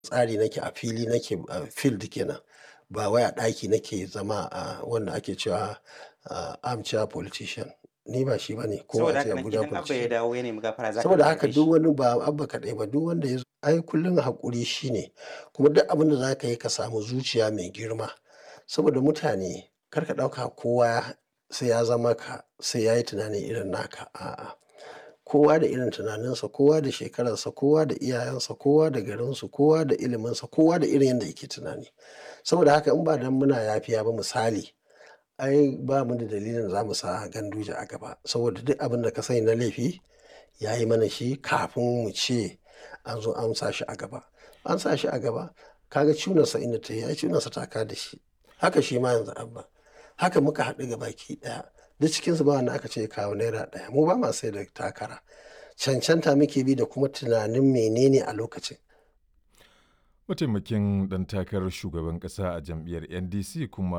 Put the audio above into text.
tsari nake a fili nake a field kenan ba wai a ɗaki nake zama a wanda ake cewa armchair politician ni ba shi bane ko Saboda a ce haka nan Abuja idan Abba ya politician. dawo ya nemi gafara za ka Saboda iya haka yafe duk shi. wani ba Abba kaɗai ba duk wanda ya zo ai kullum haƙuri shine kuma duk abin da za ka yi ka samu zuciya mai girma saboda mutane kar ka ɗauka kowa sai ya zama ka sai ya yi tunani irin naka a'a. Kowa da irin tunaninsa, kowa da shekararsa, kowa da iyayensa, kowa da garinsu, kowa da iliminsa, kowa da irin yadda yake tunani. Saboda haka in ba dan muna yafiya ba misali ai ba mu da dalilin za mu sa Ganduje a gaba saboda duk abin da ka sani na laifi ya yi mana shi kafin mu ce an zo an sa shi a gaba. An sa shi a gaba ka ga cunarsa inda ta yi ai cunarsa ta ka da shi. Haka shi ma yanzu Abba. Haka muka haɗu gabaki ɗaya. Duk cikinsu ba wanda aka ce ya kawo naira ɗaya. Mu ba ma sai da takara. Cancanta muke bi da kuma tunanin menene a lokacin. Mataimakin ɗan takarar shugaban ƙasa a jam'iyyar NDC kuma